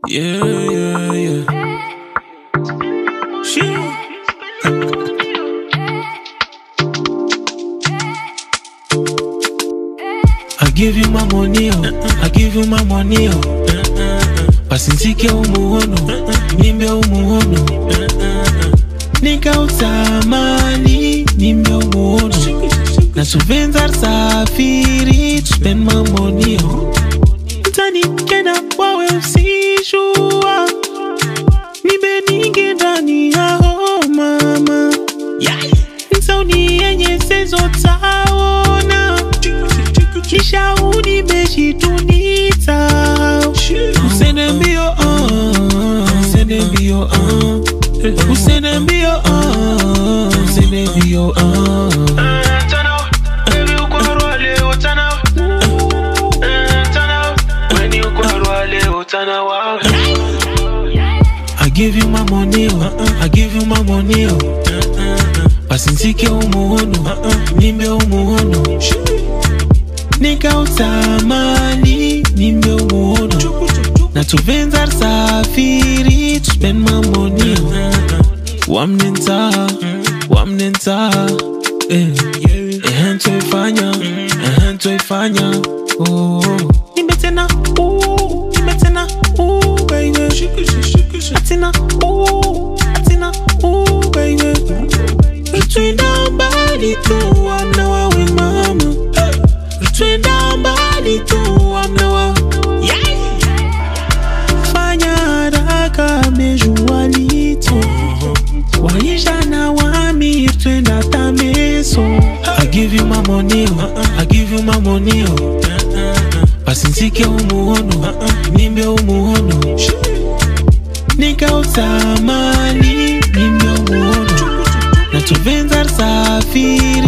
Yeah, yeah, yeah. Shit. I give you my money, oh. I give you my money, oh. Basi nsike umuono, nimbe umuono. Nikautamani, nimbe umuono. Na subvenza safiri, to spend my money, oh. Mtani kenda wawe usijua. Nibe ningi ndani yao mama. Nsauni yenye sezo taona. Kisha unimeshitunita Usende mbio ah, Usende mbio ah. Usende mbio ah, Usende mbio ah. I give you my money, oh. I give you my money, oh. Basi nsike umuono, nimbe umuono. Nikautamani, nimbe umuono. Na tuvenza safiri, to spend my money, oh. Wamnenta, wamnenta, eh. Ehe toifanya, ehe toifanya, oh. Nimbe tena, ooh, nimbe tena, ooh, baby. Atina, ooh, atina, ooh, baby. Twenda mbali tu, amna wawe mama. Twenda mbali tu, amna wa. Fanya haraka, mejua lito. Waisha na wami, twenda tameso. I give you my money, oh. I give you my money, oh. Basi nsike umuono, nimbe umuono. Nikautamani, nimbe umuono. Na tuvenza safiri